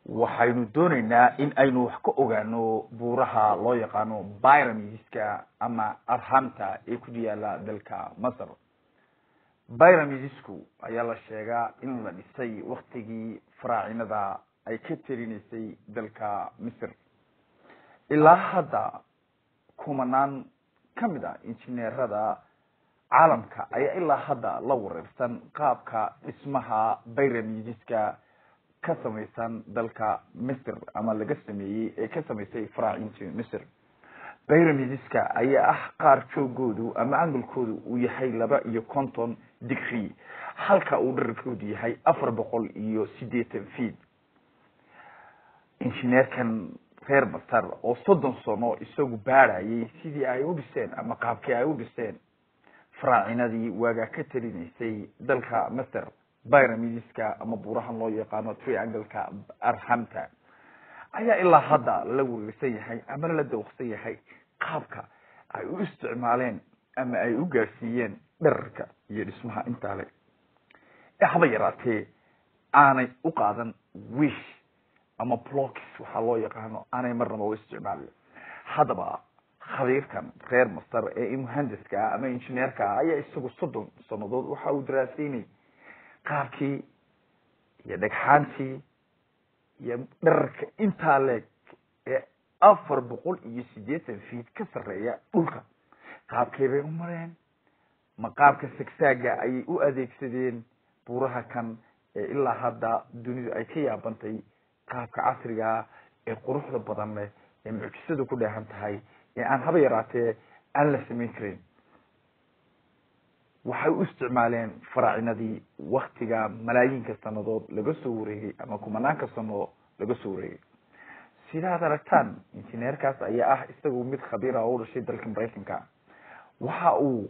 waxaynu dooneynaa in aynu wax ka ogaano buuraha loo yaqaano byramidiska ama arhamta ee ku yaala dalka masr byramidisku ayaa la sheegaa in la dhisay waktigii faraacinada ay ka telinaysay dalka misr ilaa hadda kumanaan kamid a injineerada caalamka ayaa ilaa hadda la wareersan qaabka dhismaha byramidiska ka samaysan dalka misr ama laga sameeyey ee ka samaysay faraacintii misr byramidiska ayaa ah qaar joogoodu ama angolkoodu uu yahay laba iyo konton digri halka uu dherarkoodu yahay afar boqol iyo sideetan feet injineerkan reer masar oo soddon sano isagu baadhayay sidii ay u dhiseen ama qaabkii ay u dhiseen faraacinadii waagaa ka talinaysay dalka masr byramidiska ama buurahan loo yaqaano triangleka arhamta ayaa ilaa hadda la wareersan yahay ama la dawqsan yahay qaabka ay u isticmaaleen ama ay u gaadhsiiyeen dherarka iyo dhismaha intaa le ee haba yaraatee aanay u qaadan wish ama blocks waxaa loo yaqaano aanay marnaba u isticmaalin haddaba khabiirkan reer masar ee muhandiska ama injineerka ayaa isagu soddon sanadood waxa uu daraaseynay qaabkii iyo dhagxaantii iyo dherarka intaa leeg ee afar boqol iyo siddeetan feet ka sarreeya dhulka qaabkay bay u mareen ma qaabka sagsaaga ayay u adeegsadeen buuraha kan ee ilaa hadda dunidu ay ka yaabantay qaabka casrigaa ee quruxda badan leh ee mucjisada ku dheehan tahay ee aan haba yaraatee aan la samayn karin waxay u isticmaaleen faraacinadii waktiga malaayinka sanadood laga soo wareegay ama kumanaanka sano laga soo wareegay sidaad aragtaan injineerkaas ayaa ah isagu mid khabiir ah oo u dhashay dalka maraykanka waxa uu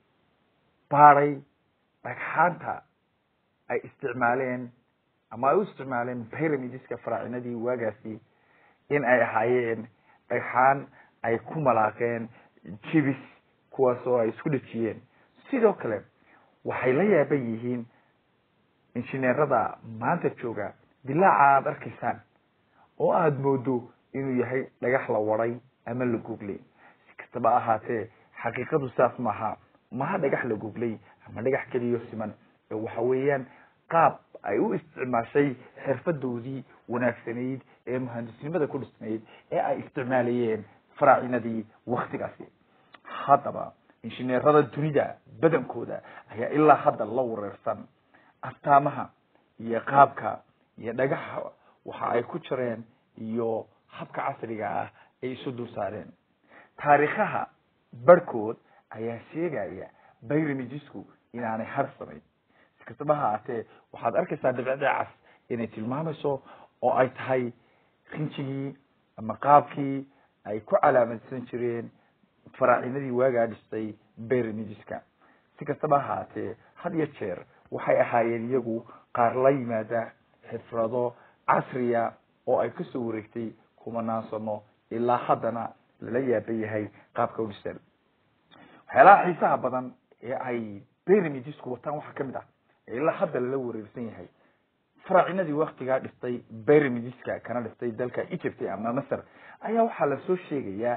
baaday dhagxaanta ay isticmaaleen ama ay u isticmaaleen byramidiska faraacinadii waagaasi in ay ahaayeen dhagxaan ay ku malaaqeen jibis kuwaas oo ay isku dhejiyeen sidoo kale waxay la yaaban yihiin injineerada maanta jooga dilaaca aada arkaysaan oo aada moodo inuu yahay dhagax la waday ama la googlay si kastaba ahaatee xaqiiqadu saas maaha maha dhagax la googlay ama dhagax keliyo siman ee waxa weeyaan qaab ay u isticmaashay xirfadoodii wanaagsanayd ee muhandisnimada ku dhisnayd ee ay isticmaalayeen faraacinadii waktigaasi haddaba injineerada dunida badankooda ayaa ilaa hadda la wareersan astaamaha iyo qaabka iyo dhagaxa waxa ay ku jireen iyo habka casriga ah ay isu dul saareen taariikhaha barhkood ayaa sheegaya byramidsku inaanay har samayn si kastaba ha aatee waxaad arkaysaa dhibicda cas inay tilmaamayso oo ay tahay rinjigii ama qaabkii ay ku calaamadsan jireen faraacinadii waagaa dhistay byramidiska si kastaba ahaatee had iyo jeer waxay ahaayeen iyagu qaar la yimaada xifrado casriya oo ay kasoo wareegtay kumanaan sano ilaa haddana lala yaaban yahay qaabka u dhiseen waxyaalaha xiisaha badan ee ay byramidsku wataan waxaa kamid ah ee ilaa hadda lala wareersan yahay faraacinadii waktigaa dhistay byramidiska kana dhistay dalka egypt ama masr ayaa waxaa lasoo sheegayaa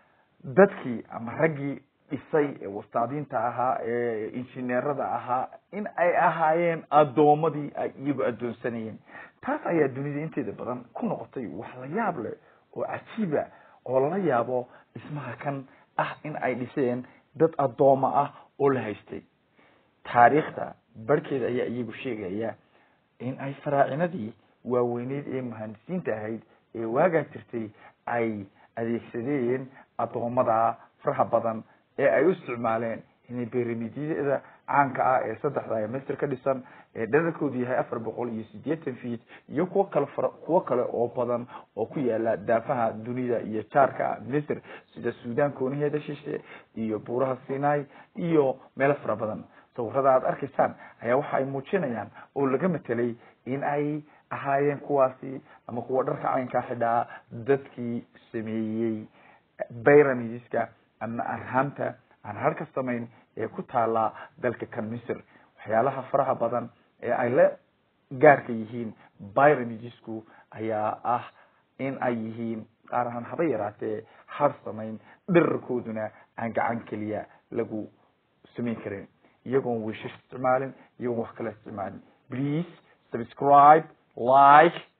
dadkii ama raggii dhisay ee wastaadiinta ahaa ee injineerada ahaa in ay ahaayeen addoomadii ay iyagu addoonsanayeen taas ayaa dunida inteeda badan ku noqotay wax la yaab leh oo cajiiba oo lala yaabo dhismaha kan ah in ay dhiseen dad addooma ah oo la haystay taariikhda barhkeeda ayaa iyagu sheegaya in ay faraacinadii waaweyneyd ee muhandisiinta ahayd ee waagaa jirtay ay adeegsadeen addoomada faraha badan ee ay u isticmaaleen inay beramidyada caanka ah ee saddexda ee masr ka dhisan ee dherarkoodu yahay afar boqol iyo sideetan feet iyo kuwo kale fara kuwo kale oo badan oo ku yaala daafaha dunida iyo jaarka misr sida sudan kooniheeda shishe iyo buuraha sinai iyo meelo fara badan sawirada aad arkaysaan ayaa waxa ay muujinayaan oo laga matelay in ay ahaayeen kuwaasi ama kuwa dharka caynkaa xidhaa dadkii sameeyey byramidiska ama arhamta aan harka samayn ee ku taala dalka kan misr waxyaalaha faraha badan ee ay la gaarka yihiin byramidsku ayaa ah in ay yihiin qaar ahaan haba yaraatee har samayn dherarkooduna aan gacan keliya lagu samayn karin iyagoon wiishash isticmaalin iyagoon wax kala isticmaalin please subscribe like